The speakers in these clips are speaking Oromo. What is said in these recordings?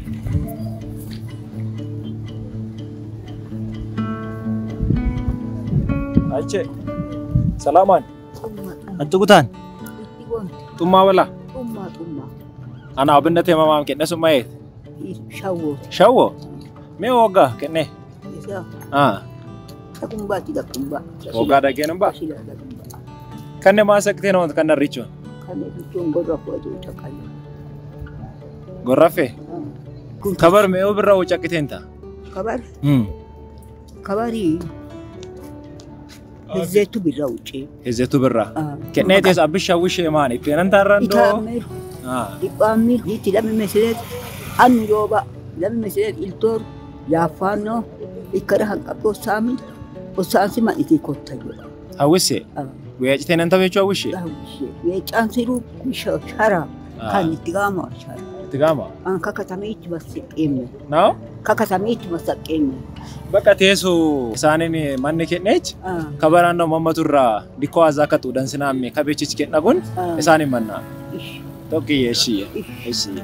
Ache. Salaamaan. Xummaadhaan Antu kutaan. itti wanti Xummaa balaa. xummaa xummaa Ana abindatee mamaam kenne sun mayeet. shawwoo Shawwo. Mee woggaa kenne. isaa Ah. dhaqumbaatti dhaqumba. Woggaa dhageen baa. Shila dhaqumba. Kanne maa saktee namoota kan narrichuun. Kan jechuun godha fuudhuu caqalu. Gorraffee. Kun Kabar mee birraa woo caqqiteen ta'a. kabar Hmm. kabarii hizzeetu birra wucee. Hizzetu birraa. Kennee tees abbi shawwishee maan ittiin an taarraan doo. Itaamir Ah. dhiphaamir itti lami mesireet annu yooba lami mesireet iltoor yaaffaannoo ikkada hanqabdoo saami osaansi ma'itii kotta jedha. Hawwisse. Weeciteen an taphechuu hawwishee. Weeccaan siruu shara kan itti gaama shara. Itti gaama. An kakatamiitti masaqqeemme. Naaw. Kakatamiitti masaqqeemme. Bakka teessoo isaaniin manni kenneech. kabaraan doo mammatu irraa dikkoo haazaa akka xuudhan sinaamme kabeechichi kenna kun isaanin mannaa tokkiyye ishiyye ishiyye.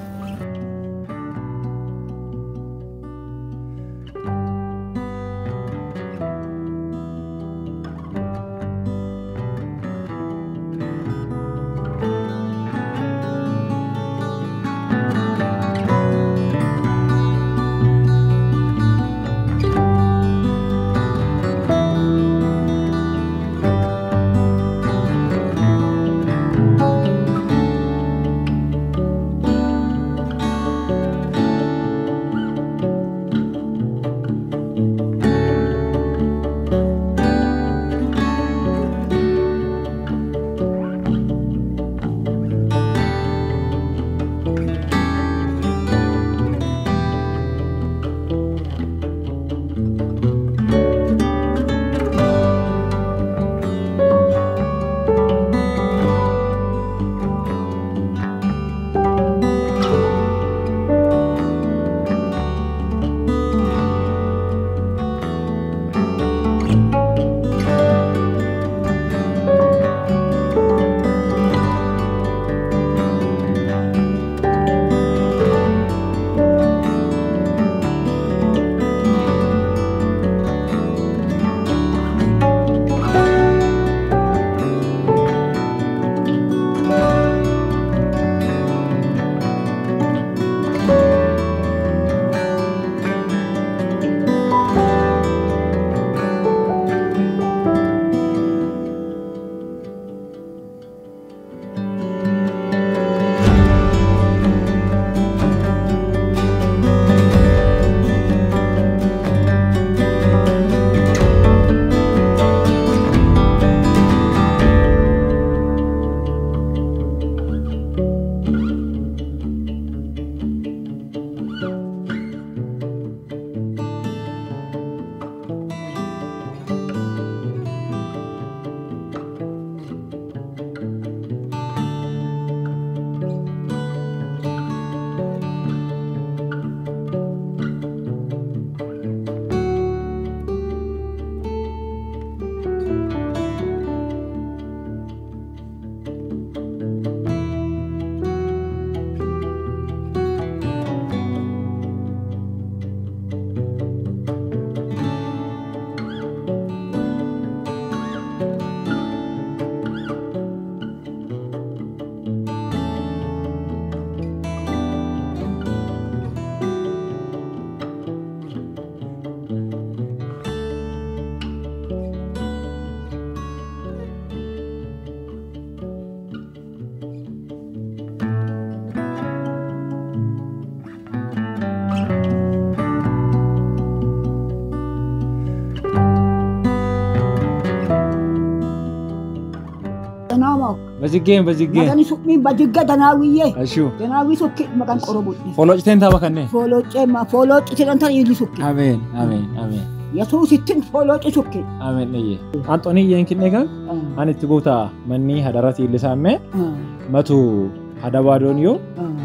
Danaamaa Bajiggeen bajiggeen. maqaan suphii bajigga danaawiyyee Ashuu. danaawii sokki maqaan qorobudhi. Fooloociteen tapha kanneen. Foolooccee ma foolooci sidan tan illi sokki. Ameen ameen ameen Yesuusittin foolooci sokki. ameen dhiyye. Anxoonii iyyeen kinne kan ani itti guutaa manni hadarati illisaamee matu hadabaadoon yoo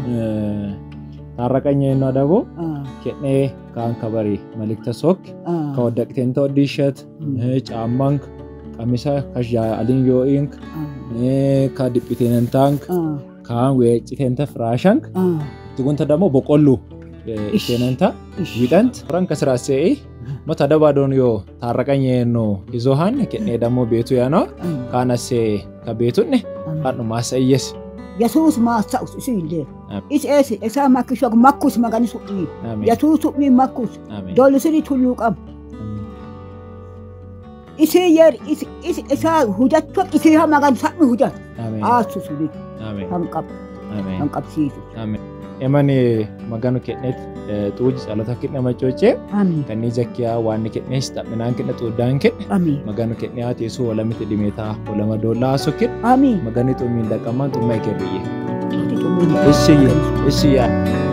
taarraqanya innoo adaboo kedhee kaan kabari malikta sok kawaddaqteen ta'oddiishat caammank qamisa kashaalin yoo'ink ka dhiphiteen taank kaan weecciteen ta firaashank itti gunta ደግሞ በቆሎ isheenanta widant ran kasiraasee mata dabadoon yoo taarraqanyeeno izohan kenne dammo beetu yaano kaanasee ka beetunne hadhumaa sayyes yesuus maassa'us isu illee Amen. is eesi isaa makkishok makkus magani su'ii aamen yesuus su'ii makkus aamen doollisiri tulluu qabu isii yer is- is- isaa hujachok isii ha magan sa'mi hujat aamen aasu suni aamen kan qabu aamen kan qabsiisu emani maganu kennet xuuji calota kidhe macoocee amiin kannii jakkiyaa waanni kidhees xaphinaan kidhe xuuddaan kidhe amiin maganu kidhe haa teessoo walamiti dhimeetaa walama doollaa haasoo kidhe amiin magani xummiin dhaqqamaan xummaa ekerriyye Ati xumurri. ishiyye ishiyyaa